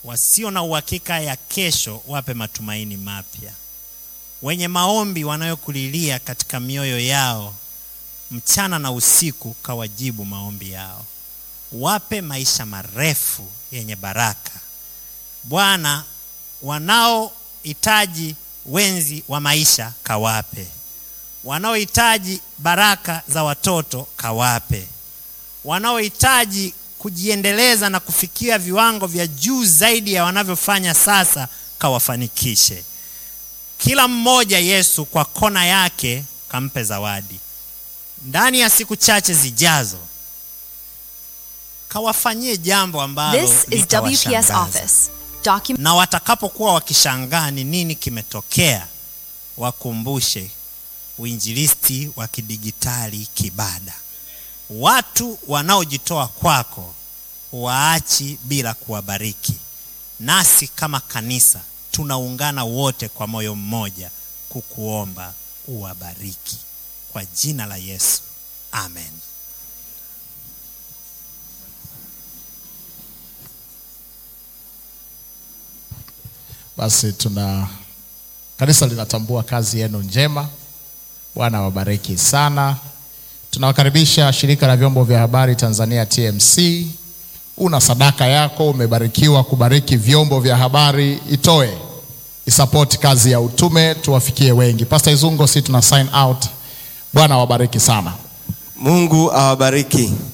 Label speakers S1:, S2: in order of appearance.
S1: wasio na uhakika ya kesho wape matumaini mapya, wenye maombi wanayokulilia katika mioyo yao mchana na usiku, kawajibu maombi yao, wape maisha marefu yenye baraka. Bwana, wanaohitaji wenzi wa maisha kawape, wanaohitaji baraka za watoto kawape, wanaohitaji kujiendeleza na kufikia viwango vya juu zaidi ya wanavyofanya sasa, kawafanikishe. Kila mmoja Yesu kwa kona yake kampe zawadi. Ndani ya siku chache zijazo, kawafanyie jambo ambalo
S2: This is WPS
S1: litawashangaza.
S2: Office. Document
S1: na watakapokuwa wakishangaa ni nini kimetokea, wakumbushe uinjilisti wa kidigitali Kibada. Watu wanaojitoa kwako waachi bila kuwabariki. Nasi kama kanisa tunaungana wote kwa moyo mmoja kukuomba uwabariki kwa jina la Yesu, amen.
S3: Basi tuna kanisa linatambua kazi yenu njema. Bwana awabariki sana. Tunawakaribisha shirika la vyombo vya habari Tanzania TMC. Una sadaka yako, umebarikiwa kubariki vyombo vya habari, itoe isapoti kazi ya utume, tuwafikie wengi. Pastor Izungo, si tuna sign out. Bwana awabariki sana.
S4: Mungu awabariki.